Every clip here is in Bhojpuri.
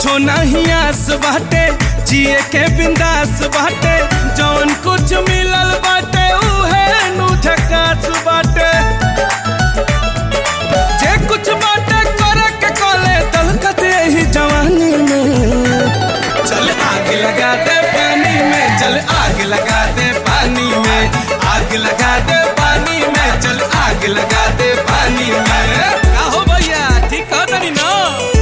कुछो नहीं आस बाटे जिए के बिंदास बाटे जौन कुछ मिलल बाटे उहे नु झकास बाटे जे कुछ बाटे करे के कोले दलकत यही जवानी में चल आग लगा दे पानी में चल आग लगा दे पानी में आग लगा दे पानी में चल आग लगा दे पानी में का हो भैया ठीक कह तनी ना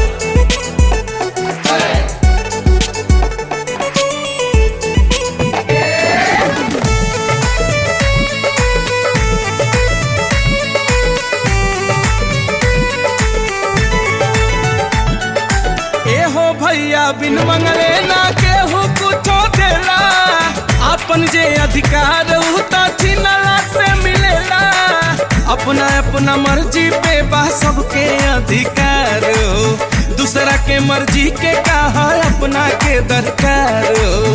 ए हो भैया बिन मंगले ना केहू कुछो देला अपन जे अधिकार उ त छिनला से मिलेला अपना अपना मर्जी पे बा सबके अधिकार हो दूसरा के मर्जी के का है अपना के दरकार हो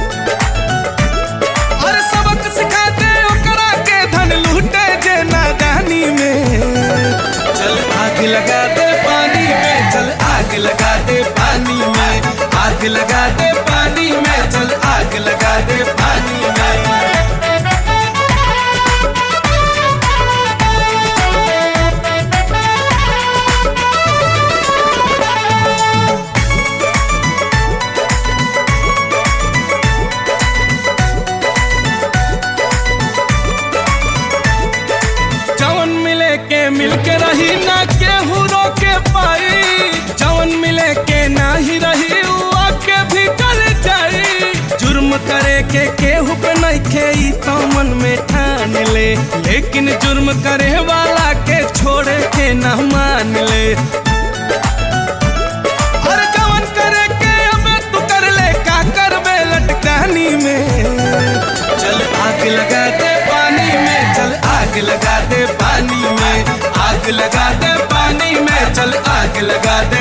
और सबक सिखा दे ओकरा के धन लूटे जे नादानी में चल आग लगा दे पानी में चल आग लगा दे पानी में आग लगा दे पानी में चल आग लगा दे पानी में जवन मिले के मिल के रही ना केहू रोके पाई जवन मिले के ना ही रही उ आके भी कर जाई जुर्म करे के केहू पे नहीं खे ई तो मन में ठान ले लेकिन जुर्म करे वाला के छोड़े के ना मान ले और जवन करे के अबे तू कर ले का करबे लटकानी में चल आग लगा दे पानी में चल आग लगा दे पानी में आग लगा दे पानी में चल आग लगा दे